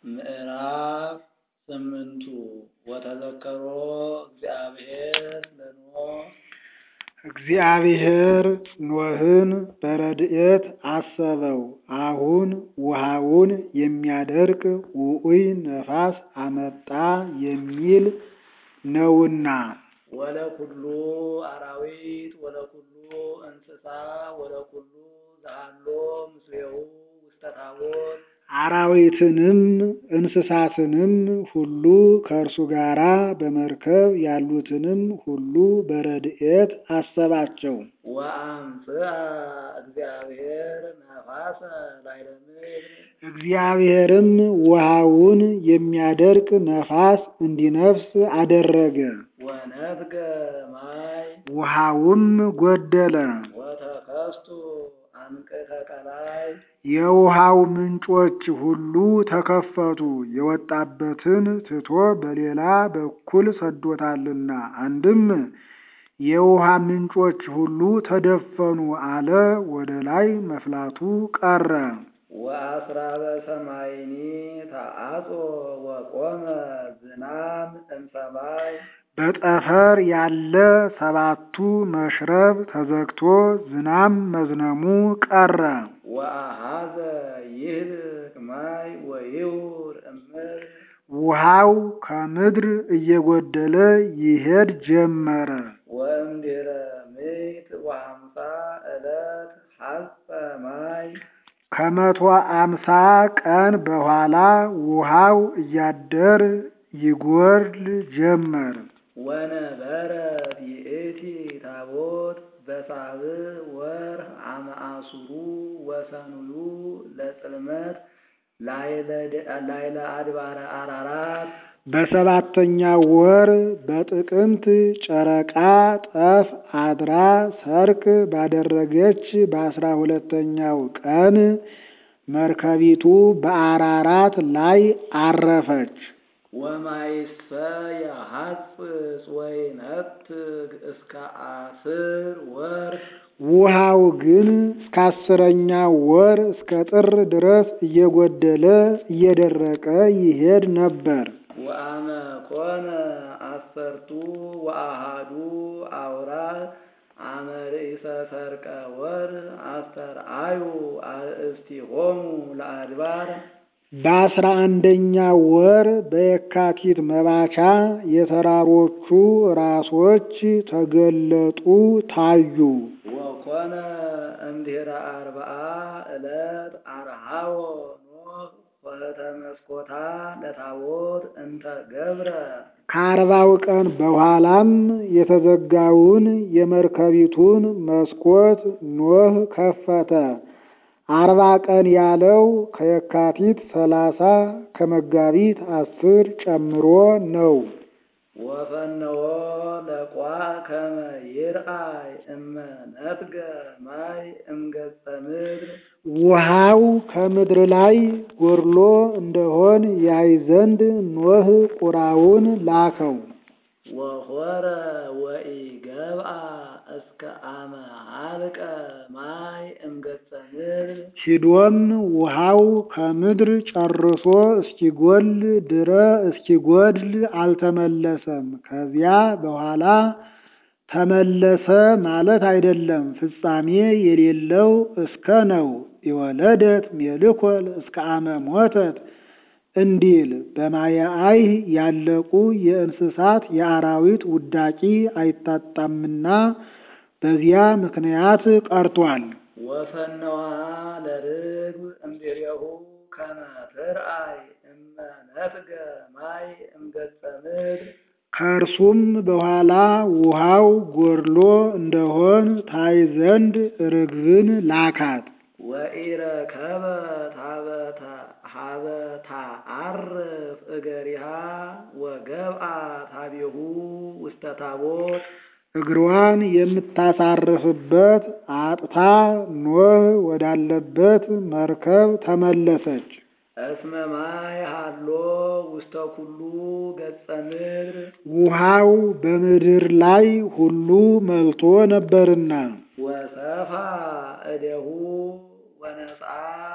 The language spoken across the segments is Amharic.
ምዕራፍ ስምንቱ ወተዘከሮ እግዚአብሔር ለኖኅ እግዚአብሔር ኖኅን በረድኤት አሰበው። አሁን ውሃውን የሚያደርቅ ውዑይ ነፋስ አመጣ የሚል ነውና። ወለኩሉ አራዊት ወለኩሉ እንስሳ ወለኩሉ ዘሃሎ ምስሌሁ ውስተ ታቦት አራዊትንም እንስሳትንም ሁሉ ከእርሱ ጋራ በመርከብ ያሉትንም ሁሉ በረድኤት አሰባቸው። ወአምጽአ እግዚአብሔር ነፋሰ ላዕለ ምድር እግዚአብሔርም ውሃውን የሚያደርቅ ነፋስ እንዲነፍስ አደረገ። ወነፍገ ማይ ውሃውም ጎደለ። ወተከስቱ አንቅተ ቀላይ የውሃው ምንጮች ሁሉ ተከፈቱ። የወጣበትን ትቶ በሌላ በኩል ሰዶታልና። አንድም የውሃ ምንጮች ሁሉ ተደፈኑ አለ። ወደ ላይ መፍላቱ ቀረ። ወአስራበ ሰማይኒ ተአጾ ወቆመ ዝናም እምሰማይ በጠፈር ያለ ሰባቱ መሽረብ ተዘግቶ ዝናም መዝነሙ ቀረ። ወአሃዘ ይህልቅ ማይ ወይውር እምድር ውሃው ከምድር እየጎደለ ይሄድ ጀመረ። ወእምድኅረ ምዕት ወሃምሳ ዕለት ሐጸ ማይ ከመቶ አምሳ ቀን በኋላ ውሃው እያደር ይጎድል ጀመር። ወነበረት ይእቲ ታቦት በሳብዕ ወርኅ አመ አሱሩ ወሰኑዩ ለጽልመት ላዕለ አድባረ አራራት በሰባተኛው ወር በጥቅምት ጨረቃ ጠፍ አድራ ሰርክ ባደረገች በአስራ ሁለተኛው ቀን መርከቢቱ በአራራት ላይ አረፈች። ወማይሰ የሐጽጽ ወይነትግ እስከ አስር ወርኅ ውሃው ግን እስከ አስረኛ ወር እስከ ጥር ድረስ እየጎደለ እየደረቀ ይሄድ ነበር። ወአመ ኮነ አሰርቱ ወአሃዱ አውራህ አመ ርእሰ ሰርቀ ወርኅ አስተርአዩ አርእስቲሆሙ ለአድባር በአስራ አንደኛ ወር በየካቲት መባቻ የተራሮቹ ራሶች ተገለጡ ታዩ። ወኮነ እምድኅረ አርብዓ ዕለት አርሃዎ ኖኅ ኆኅተ መስኮታ ለታቦት እንተ ገብረ ከአርባው ቀን በኋላም የተዘጋውን የመርከቢቱን መስኮት ኖኅ ከፈተ። አርባ ቀን ያለው ከየካቲት ሰላሳ ከመጋቢት አስር ጨምሮ ነው። ወፈነወ ለቋ ከመ ይርአይ እመ ነፍገ ማይ እምገጸ ምድር ውሃው ከምድር ላይ ጎድሎ እንደሆን ያይ ዘንድ ኖኅ ቁራውን ላከው። ወሖረ ወኢገብአ እስከ አመ ሀልቀ ማይ እምገጸ ምድር ሂዶም ውሃው ከምድር ጨርሶ እስኪጎል ድረ እስኪጎድል አልተመለሰም። ከዚያ በኋላ ተመለሰ ማለት አይደለም፣ ፍጻሜ የሌለው እስከ ነው። የወለደት ሜልኮል እስከ አመ ሞተት እንዲል በማየአይህ ያለቁ የእንስሳት የአራዊት ውዳቂ አይታጣምና በዚያ ምክንያት ቀርቷል። ወፈነዋ ለርግብ እምድሬሁ ከመ ትርአይ እመ ነፍገ ማይ እምገጸ ምድር ከእርሱም በኋላ ውሃው ጎድሎ እንደሆን ታይ ዘንድ ርግብን ላካት። ወኢረከበ ታበተ ሀበታ አርፍ እገሪሃ ወገብአ ታቤሁ ውስተ ታቦት እግሯን የምታሳርፍበት አጥታ ኖኅ ወዳለበት መርከብ ተመለሰች። እስመ ማይ ሃሎ ውስተ ኩሉ ገጸ ምድር ውሃው በምድር ላይ ሁሉ መልቶ ነበርና ወሰፋ እደሁ ወነጻ ውስተ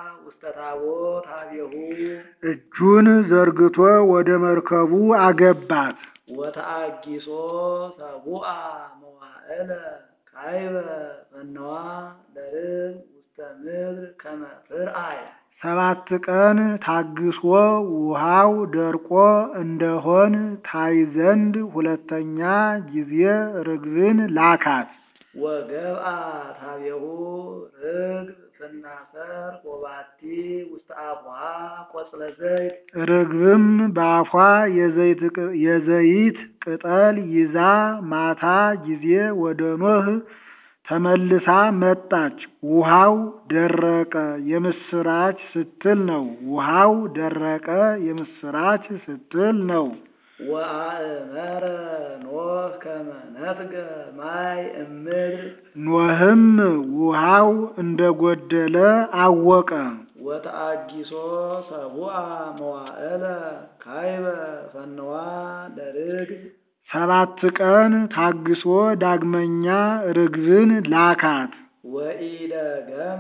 ውስተ ታቦት ሀቤሁ እጁን ዘርግቶ ወደ መርከቡ አገባት። ወተአጊሶ ሰቡአ መዋዕለ ካይበ መነዋ ለርብ ውስተ ምድር ከመ ትርአይ ሰባት ቀን ታግሶ ውሃው ደርቆ እንደሆን ታይ ዘንድ ሁለተኛ ጊዜ ርግብን ላካት። ወገብአ ታቤሁ ርግብ ፍናሰር ወባቲ ውስተ አፉሃ ቆጽለ ዘይት ርግብም በአፏ የዘይት ቅ- የዘይት ቅጠል ይዛ ማታ ጊዜ ወደ ኖህ ተመልሳ መጣች። ውሃው ደረቀ የምስራች ስትል ነው። ውሃው ደረቀ የምስራች ስትል ነው። ወአእመረ ኖህ ከመ ነፍገ ማይ እምድር ኖህም ውሃው እንደጎደለ አወቀ። ወተአጊሶ ሰቡአ መዋዕለ ካይበ ፈነዋ ለርግብ ሰባት ቀን ታግሶ ዳግመኛ ርግብን ላካት። ወኢደገመ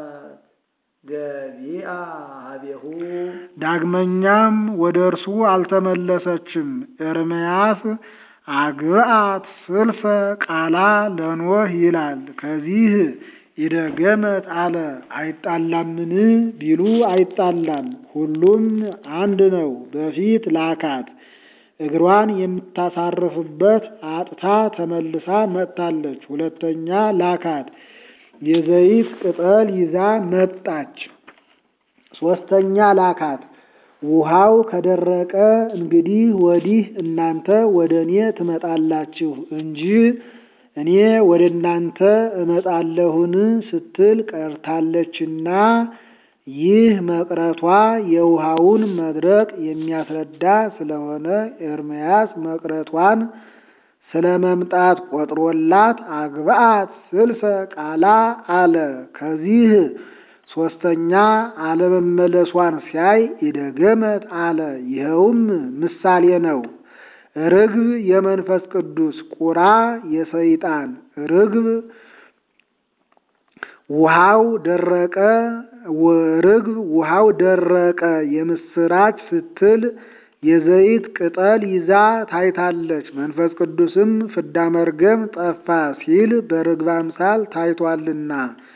ገቢአ ሀቤሁ ዳግመኛም ወደ እርሱ አልተመለሰችም። ኤርምያስ አግብአት ስልፈ ቃላ ለኖህ ይላል። ከዚህ ይደገመት አለ። አይጣላምን ቢሉ አይጣላም፣ ሁሉም አንድ ነው። በፊት ላካት። እግሯን የምታሳርፍበት አጥታ ተመልሳ መጥታለች። ሁለተኛ ላካት። የዘይት ቅጠል ይዛ መጣች። ሶስተኛ ላካት። ውሃው ከደረቀ እንግዲህ ወዲህ እናንተ ወደ እኔ ትመጣላችሁ እንጂ እኔ ወደ እናንተ እመጣለሁን ስትል ቀርታለችና ይህ መቅረቷ የውሃውን መድረቅ የሚያስረዳ ስለሆነ ኤርምያስ መቅረቷን ስለ መምጣት ቆጥሮላት አግብአት ስልፈ ቃላ አለ። ከዚህ ሶስተኛ አለመመለሷን ሲያይ ይደገመት አለ። ይኸውም ምሳሌ ነው። ርግብ የመንፈስ ቅዱስ ቁራ የሰይጣን ርግብ ውሃው ደረቀ ርግብ ውሃው ደረቀ የምስራች ስትል የዘይት ቅጠል ይዛ ታይታለች። መንፈስ ቅዱስም ፍዳ መርገም ጠፋ ሲል በርግብ አምሳል ታይቷልና።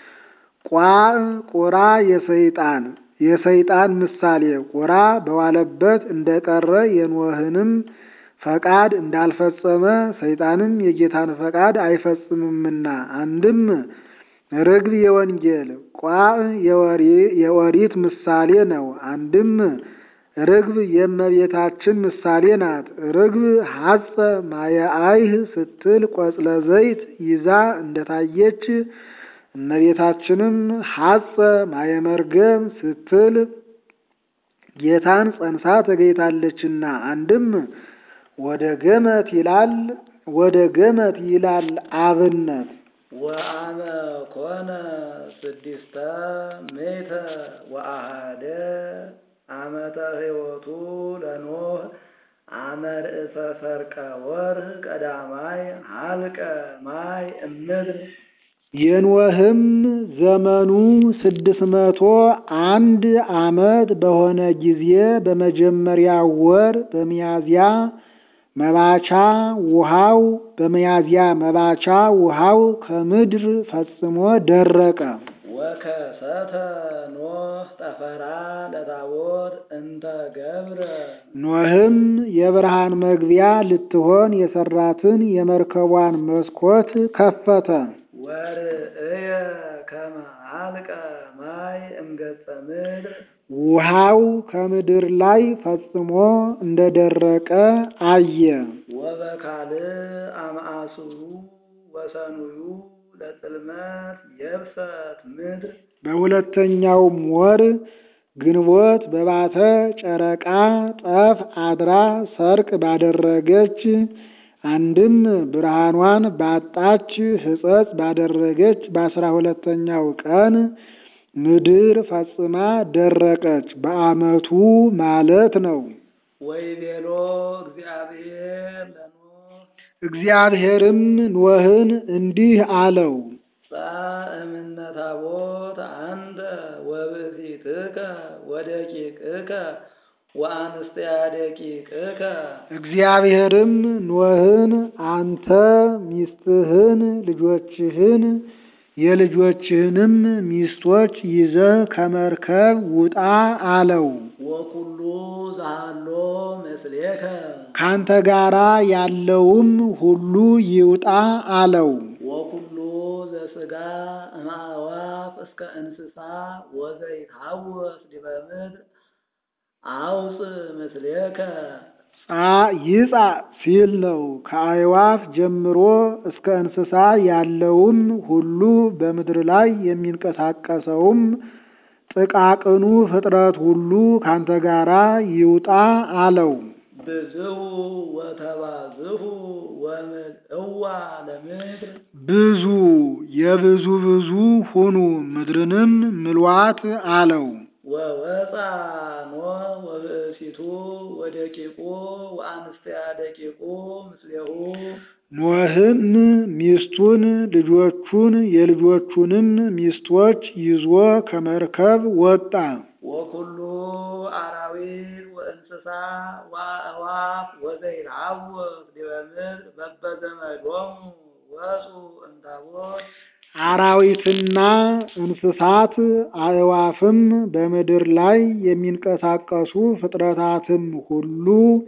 ቋዕ ቁራ የሰይጣን የሰይጣን ምሳሌ ቁራ በዋለበት እንደቀረ የኖህንም ፈቃድ እንዳልፈጸመ ሰይጣንም የጌታን ፈቃድ አይፈጽምምና አንድም ርግብ የወንጌል ቋዕ የኦሪት ምሳሌ ነው። አንድም ርግብ የእመቤታችን ምሳሌ ናት። ርግብ ሐጸ ማየአይህ ስትል ቆጽለ ዘይት ይዛ እንደታየች እመቤታችንም ሐጸ ማየመርገም ስትል ጌታን ጸንሳ ተገኝታለችና አንድም ወደ ገመት ይላል ወደ ገመት ይላል አብነት ወአመ ኮነ ስድስተ ሜተ ወአሃደ ዓመተ ሕይወቱ ለኖህ አመ ርእሰ ሰርቀ ወርህ ቀዳማይ ሀልቀ ማይ እምድር የኖህም ዘመኑ ስድስት መቶ አንድ ዓመት በሆነ ጊዜ በመጀመሪያ ወር በሚያዝያ መባቻ ውሃው በሚያዝያ መባቻ ውሃው ከምድር ፈጽሞ ደረቀ። ወከሰተ ኖህ ጠፈራ ለታቦት እንተ ገብረ ኖህም የብርሃን መግቢያ ልትሆን የሰራትን የመርከቧን መስኮት ከፈተ። ወርእየ ከመ ሀልቀ ማይ እምገጸ ምድር ውሃው ከምድር ላይ ፈጽሞ እንደደረቀ አየ። ወበካልእ አምአስሩ ወሰኑዩ ለጽልመት የብሰት ምድር በሁለተኛውም ወር ግንቦት በባተ ጨረቃ ጠፍ አድራ ሰርቅ ባደረገች አንድም ብርሃኗን ባጣች ሕጸጽ ባደረገች በአስራ ሁለተኛው ቀን ምድር ፈጽማ ደረቀች። በዓመቱ ማለት ነው። ወይቤሎ እግዚአብሔር ለኖህ እግዚአብሔርም ኖህን እንዲህ አለው፣ እምነ ታቦት አንተ ወብእሲትከ ወደቂቅከ ወአንስቲያ ደቂቅከ እግዚአብሔርም ኖህን አንተ ሚስትህን ልጆችህን የልጆችህንም ሚስቶች ይዘህ ከመርከብ ውጣ አለው። ወኩሉ ዛሃሎ ምስሌከ ካንተ ጋራ ያለውም ሁሉ ይውጣ አለው። ወኩሉ ዘሥጋ እምአእዋፍ እስከ እንስሳ ወዘይትሐወስ ዲበ ምድር አውፅእ ምስሌከ ጻ ይጻ ሲል ነው። ከአዕዋፍ ጀምሮ እስከ እንስሳ ያለውም ሁሉ በምድር ላይ የሚንቀሳቀሰውም ጥቃቅኑ ፍጥረት ሁሉ ካንተ ጋራ ይውጣ አለው። ብዝሁ ወተባዝሁ ወምልእዋ ለምድር ብዙ የብዙ ብዙ ሁኑ ምድርንም ምልዋት አለው። ወወፃ ኖህ ወብእሲቱ ወደቂቁ ወአንስቲያ ደቂቁ ምስሌሁ ኖህም ሚስቱን ልጆቹን የልጆቹንም ሚስቶች ይዞ ከመርከብ ወጣ። ወኩሉ አራዊት ወእንስሳ ወአእዋፍ ወዘይትሐወስ ዲበ ምድር በበዘመዶሙ ወፁ እንታቦት አራዊትና እንስሳት አዕዋፍም በምድር ላይ የሚንቀሳቀሱ ፍጥረታትም ሁሉ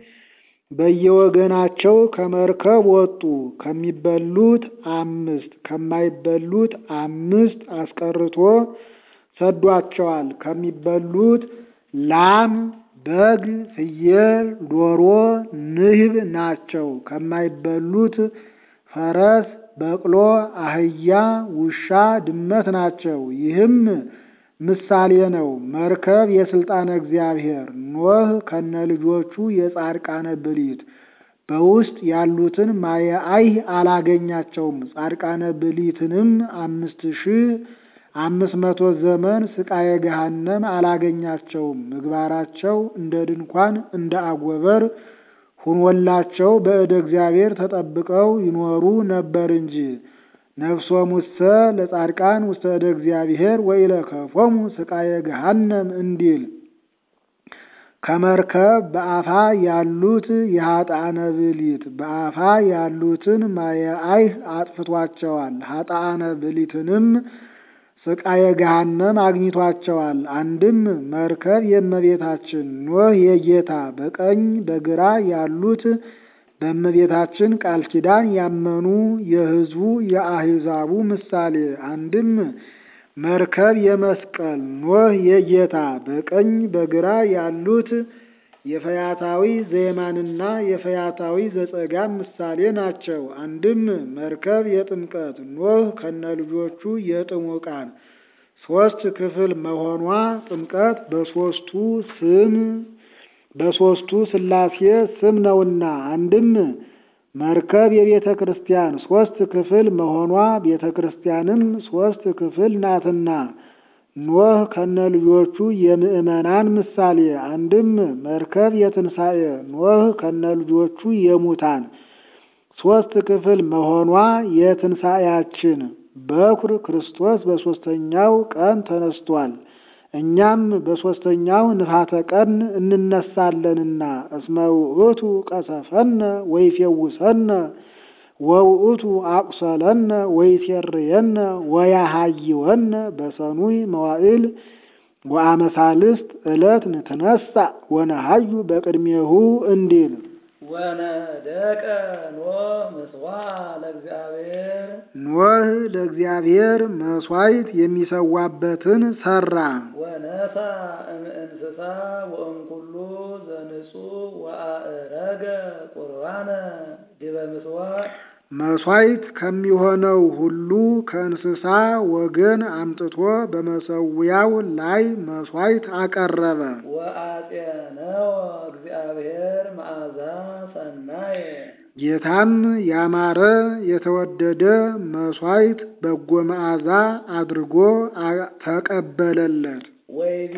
በየወገናቸው ከመርከብ ወጡ። ከሚበሉት አምስት ከማይበሉት አምስት አስቀርቶ ሰዷቸዋል። ከሚበሉት ላም፣ በግ፣ ፍየል፣ ዶሮ፣ ንህብ ናቸው። ከማይበሉት ፈረስ በቅሎ፣ አህያ፣ ውሻ፣ ድመት ናቸው። ይህም ምሳሌ ነው። መርከብ የስልጣነ እግዚአብሔር ኖህ ከነ ልጆቹ የጻድቃነ ብሊት በውስጥ ያሉትን ማየ አይህ አላገኛቸውም። ጻድቃነ ብሊትንም አምስት ሺህ አምስት መቶ ዘመን ስቃየ ገሃነም አላገኛቸውም። ምግባራቸው እንደ ድንኳን እንደ አጎበር ሁኖላቸው በእደ እግዚአብሔር ተጠብቀው ይኖሩ ነበር እንጂ። ነፍሶሙሰ ለጻድቃን ውስተ እደ እግዚአብሔር ወኢለከፎሙ ስቃየ ገሃነም እንዲል ከመርከብ በአፋ ያሉት የኃጥአነ ብሊት በአፋ ያሉትን ማየ አይህ አጥፍቷቸዋል። ኃጥአነ ብሊትንም ስቃየ ገሃነም አግኝቷቸዋል። አንድም መርከብ የእመቤታችን ኖህ የጌታ በቀኝ በግራ ያሉት በእመቤታችን ቃል ኪዳን ያመኑ የሕዝቡ የአሕዛቡ ምሳሌ። አንድም መርከብ የመስቀል ኖህ የጌታ በቀኝ በግራ ያሉት የፈያታዊ ዘየማንና የፈያታዊ ዘጸጋም ምሳሌ ናቸው። አንድም መርከብ የጥምቀት ኖህ ከነልጆቹ የጥሙቃን ሶስት ክፍል መሆኗ ጥምቀት በሶስቱ ስም በሶስቱ ሥላሴ ስም ነውና። አንድም መርከብ የቤተ ክርስቲያን ሶስት ክፍል መሆኗ ቤተ ክርስቲያንም ሶስት ክፍል ናትና። ኖህ ከነ ልጆቹ የምዕመናን ምሳሌ። አንድም መርከብ የትንሣኤ ኖህ ከነ ልጆቹ የሙታን ሶስት ክፍል መሆኗ የትንሣኤያችን በኩር ክርስቶስ በሦስተኛው ቀን ተነስቷል። እኛም በሦስተኛው ንፋተ ቀን እንነሳለንና እስመ ውእቱ ቀሰፈነ ወይፌውሰነ ወውእቱ አቁሰለነ ወይሴርየነ ወያሃይወነ በሰኑይ መዋዕል ወአመሳልስት ዕለት ንትነሳ ወነሃዩ በቅድሜሁ እንዲል ወነደቀ ኖህ ምስዋ ለእግዚአብሔር ኖህ ለእግዚአብሔር መሥዋዕት የሚሰዋበትን ሠራ። ወነሳ እምእንስሳ ወእምኩሉ ዘንጹህ ወአእረገ ቁርባነ ዲበ ምስዋዕ መሥዋዕት ከሚሆነው ሁሉ ከእንስሳ ወገን አምጥቶ በመሠዊያው ላይ መሥዋዕት አቀረበ። ወአጼነወ እግዚአብሔር መዓዛ ሰናየ ጌታም ያማረ የተወደደ መሥዋዕት በጎ መዓዛ አድርጎ አ- ተቀበለለት። ወይቤ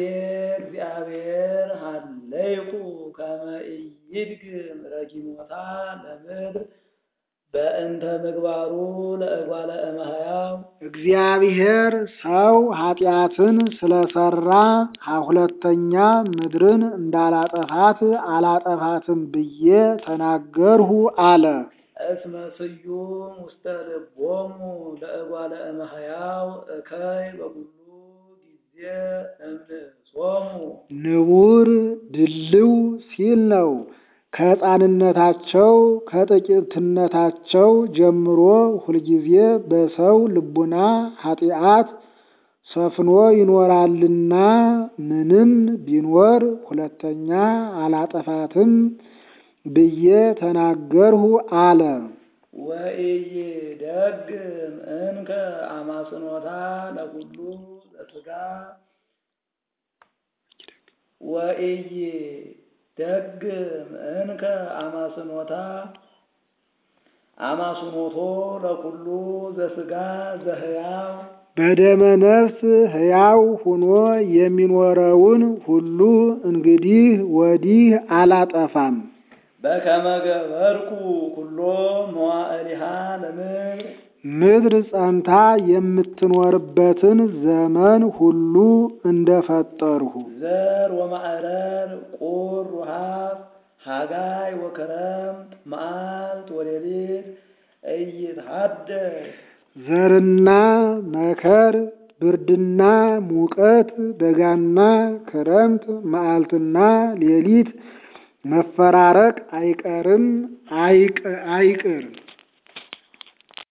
እግዚአብሔር ሀለይኩ ከመ ኢይድግም ረጊሞታ ለምድር በእንተ ምግባሩ ለእጓለ እመሕያው እግዚአብሔር ሰው ኃጢአትን ስለሰራ ሁለተኛ ምድርን እንዳላጠፋት አላጠፋትም ብዬ ተናገርሁ አለ። እስመ ስዩም ውስተ ልቦሙ ለእጓለ እመሕያው እከይ በኩሉ ጊዜ እምንእሶሙ ንቡር ድልው ሲል ነው። ከሕፃንነታቸው ከጥቂትነታቸው ጀምሮ ሁልጊዜ በሰው ልቡና ኃጢአት ሰፍኖ ይኖራልና ምንም ቢኖር ሁለተኛ አላጠፋትም ብዬ ተናገርሁ አለ። ወኢይደግም እንከ አማስኖታ ለኩሉ ዘሥጋ ወኢይደግም እንከ አማስኖታ አማስኖቶ ለኩሉ ዘሥጋ ዘሕያው በደመ ነፍስ ሕያው ሆኖ የሚኖረውን ሁሉ እንግዲህ ወዲህ አላጠፋም። በከመ ገበርኩ ኩሎ መዋዕሊሃ ለምድር ምድር ጸንታ የምትኖርበትን ዘመን ሁሉ እንደፈጠርሁ ዘር ወማዕረር ቁር ውሃብ ሃጋይ ወከረምት መዓልት ወሌሊት እይትሐደስ ዘርና መከር፣ ብርድና ሙቀት፣ በጋና ክረምት፣ መዓልትና ሌሊት መፈራረቅ አይቀርም አይቅ አይቅር